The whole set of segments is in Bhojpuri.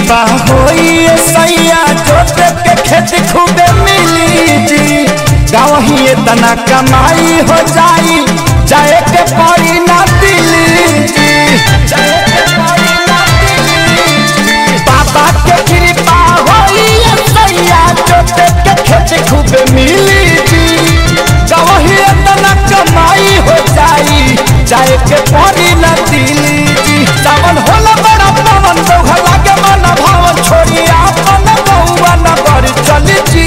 कृपा होई ए सैया जोत के खेत खूबे मिली जी गाँव ही इतना कमाई हो जाई जाए के पड़ी ना दिल्ली जी जाए के पड़ी ना दिल्ली जी। बाबा के कृपा होई ए सैया जोत के खेत खूबे मिली जी गाँव ही इतना कमाई हो जाई जाए के पड़ी ना दिल्ली जी सावन होला बड़ा पवन दोहा लागे मन भावन छोड़ी आपन बउआ न कर चली जी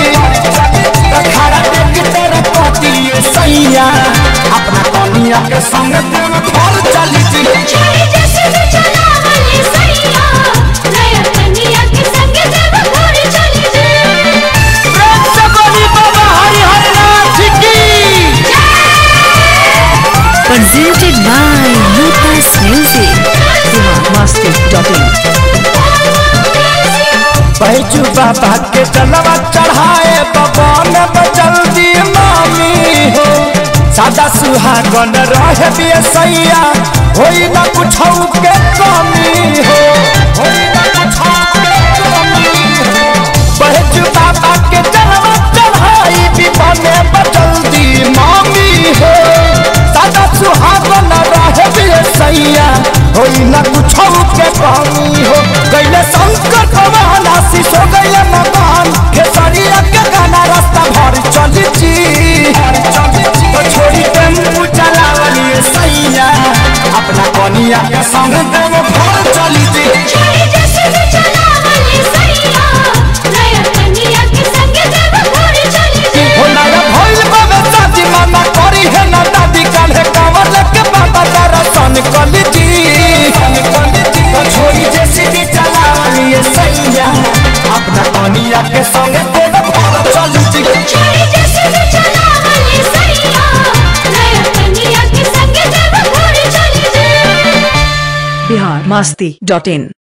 खड़ा देख तेरे पति ये सैया अपना कनिया के संग देव घर चली जी छोड़ी जैसे भी चला वाली सैया नया कन्या के संग देव घर चली जे प्रेम से बोली बाबा हरि हरि नाथ की Presented by Lucas Music. Masti.in. Baiju बाबा के जलवा चढ़ाए बबन जल्दी मामी हो सादा सुहागन रहे बिय सैया होई ना कुछ के कमी हो होई ना कुछौ के कमी हो बैजू बाबा के जलवा चढ़ाई बिबने जल्दी मामी हो सादा सुहागन रहे बिय सैया होई ना कुछ के कमी हो गैले शंकर भगवान आशीष हो गैले मकान खेसरिया के गाना रास्ता भर चली जी तो छोड़ी टेम्पू चलावली सैया अपना कनिया के संग देव घर चली जी छोड़ी जैसे भी चला वाली सैया नया कन्या के संग देव घर चली जे हो नया भइल बाबे शादी मामा करी है ना दादी काल्हे कांवर लेके बाबा दर्शन कली जी तो छोड़ी जैसे भी चलावली सैया अपना कनिया के संग देव घर चली जी छोड़ी जैसे भी चला वाली सैया नया कन्या के संग देव घर चली जे Bihar Masti.in.